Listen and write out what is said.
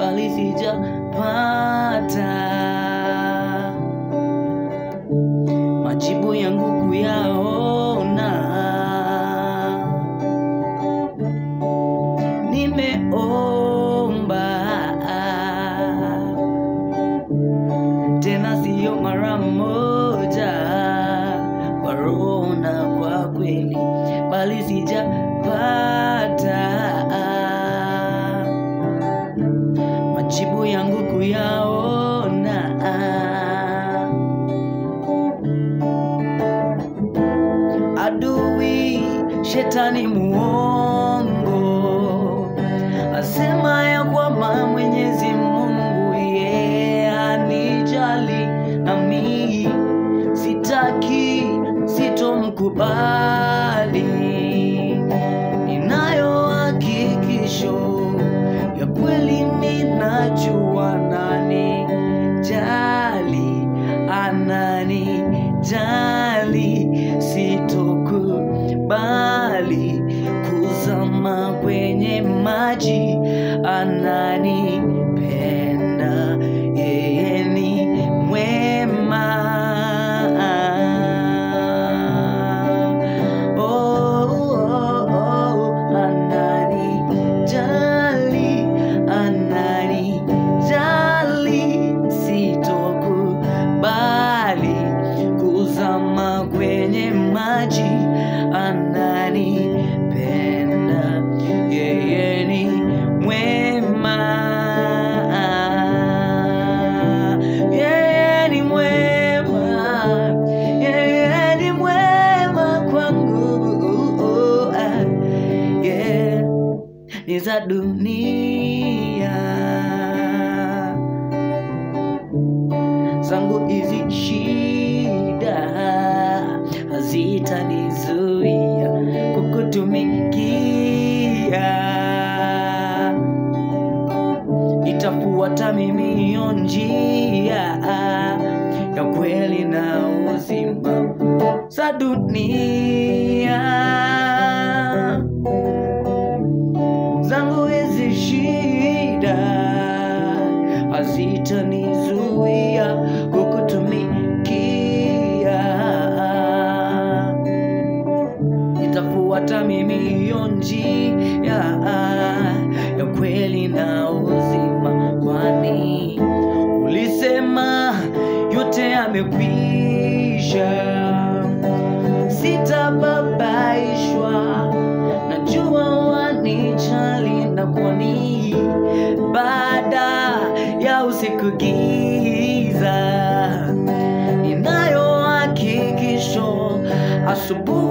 bali sijapata majibu yangu kuyaona. Nimeomba tena siyo mara moja, kwa roho na kwa kweli, bali sijapata majibu yangu kuyaona. Adui shetani muongo asema ya kwamba Mwenyezi Mungu yeye anijali nami sitaki, sitomkubali. Ninayo hakikisho ya kweli, ninajua nani jali, anani jali, sitokubali kuzama kwenye maji, ananipenda, yeye ni mwema. Oh, oh, oh, ananijali, ananijali, sitokubali kuzama kwenye maji, ananipenda, yeye ni mwema. Yeye ni mwema, yeye ni mwema kwangu. Yeah, ni za dunia zangu hizi shida hazitanizuia kukutumikia. Itafuata mimi hiyo njia ya kweli na uzima za dunia zangu hizi shida hazitanizuia kukutumikia. Nitafuata mimi hiyo njia ya kweli na uzima, kwani ulisema yote yamekwisha, sitababaishwa najua wanijali na kwani baada ya usiku giza ninayo hakikisho asubuhi